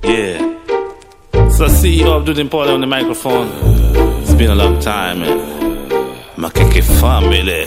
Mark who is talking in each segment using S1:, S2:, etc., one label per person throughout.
S1: Yeah. So CEO Abdul Impole on the microphone. It's been a long time, man. Makeke family.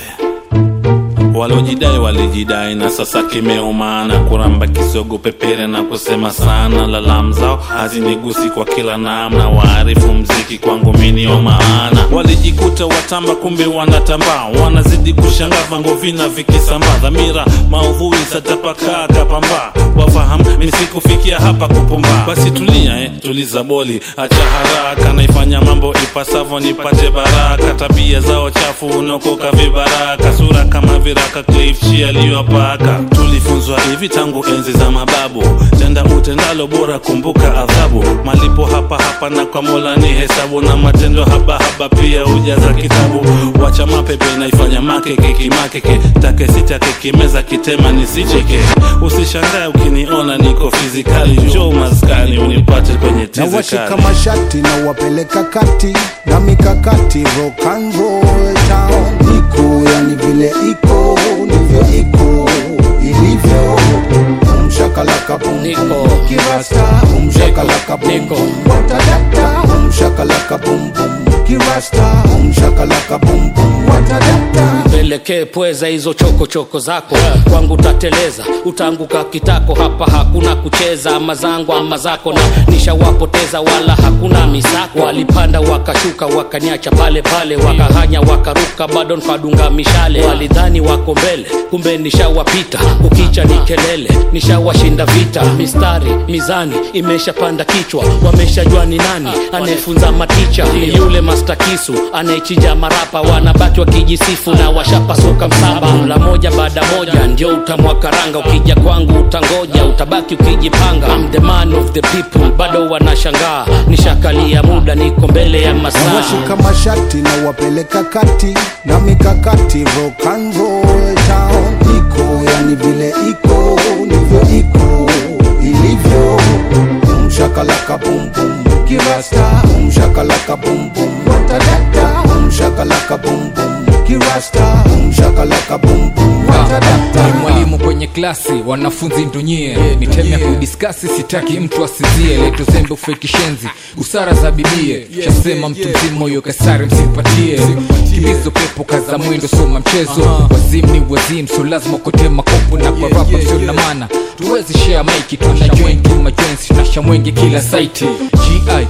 S1: Walojidai walijidai na sasa kimeumana, kuramba kisogo pepere na kusema sana. Lalamu zao hazinigusi kwa kila namna, waarifu mziki kwangu minio maana. Walijikuta watamba, kumbe wanatambaa, wanazidi kushangaa, vango vina vikisambaa, dhamira maudhui satapakaa kapambaa, wafahamu misikufikia hapa kupumbaa. Basi tulia eh, tuliza boli, acha haraka, naifanya mambo ipasavyo nipate baraka. Tabia zao chafu unaokoka vibaraka, sura kama viraka Cliff Chi aliyopaka. Tulifunzwa hivi tangu enzi za mababu, tenda utendalo bora, kumbuka adhabu. Malipo hapa hapa na kwa Mola ni hesabu, na matendo haba haba pia hujaza kitabu. Wacha mapepe naifanya makeke kimakeke, take sitake kimeza kitema nisicheke. Usishangae ukiniona niko fizikali, njoo maskani unipate kwenye
S2: na
S1: tizi
S2: washika
S1: kali.
S2: mashati na wapeleka kati na mikakati rock and roll town iko yani vile iko ndivyo iko ilivyo umshakalaka bum
S3: Niko.
S2: bum kirasta umshakalaka bum
S3: Niko.
S2: bum watadata umshakalaka bum bum kirasta umshakalaka bum bum watadata
S3: pelekee pweza hizo chokochoko choko zako kwangu utateleza utaanguka kitako hapa hakuna kucheza ama zangu ama zako na nishawapoteza wala hakuna misako walipanda wakashuka wakaniacha pale pale wakahanya wakaruka bado nkadunga mishale walidhani wako mbele kumbe nishawapita kukicha ni kelele nishawashinda vita mistari mizani imeshapanda kichwa wameshajua ni nani anayefunza maticha ni yule master kisu anayechinja marapa wanabaki wakijisifu na washapasuka msaba la moja baada moja ndio utamwakaranga ukija kwangu utangoja utabaki ukijipanga I'm the man of the people bado wanashangaa nishakalia muda niko mbele ya
S2: na
S3: masaa
S2: washika mashati na wapeleka kati na mikakati rock and roll town iko yani vile iko ndivyo iko ilivyo umshakalaka bum bum kirasta umshakalaka bum bum watadata umshakalaka bum bum kirasta umshakalaka bum bum watadata
S4: ni mwalimu kwenye klasi wanafunzi ndonyie miteme ya kudiskasi sitaki mtu asinzie leto zembe ufekishenzi busara za bibie shasema mtu mzima huyo kasari msimpatie kibizo pepo kaza mwendo soma mchezo wazim ni wazim so lazima kote makopo na kwa rapa sio na mana tuwezi share maiki tuna join tu majoints tunasha mwenge kila saiti gi aa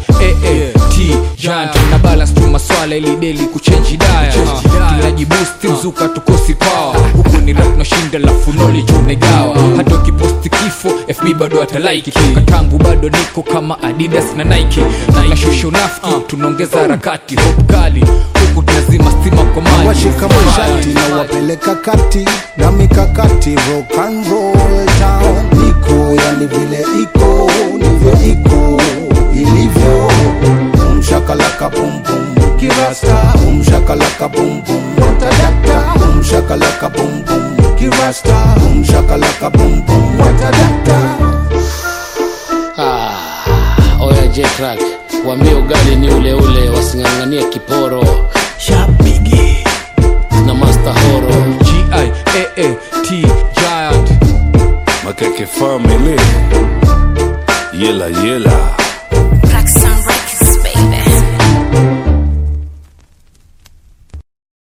S4: t giant na balance tu maswala ili deli kuchenji daya tunajibusti mzuka tukosi power huku ni rap na shinda la funoli tunegawa hata ukiposti kifo fb bado atalaiki toka tangu bado niko kama adidas na nike tunashusha unafiki tunaongeza harakati hop kali huku tunazima stima kwa maji
S2: washika mashati na wapeleka kati na mikakati rock and roll town iko yani vile iko ndivyo iko ilivyo umshakalaka bum bum kirasta umshakalaka bum bum watadata umshakalaka bum bum kirasta umshakalaka bum bum watadata
S3: Ah, oya J-Crack, waambie ugali ni ule ule, wasing'ang'anie kiporo na Master Horo.
S4: g-i-a-a-t giant
S1: Makeke family. Yela yela.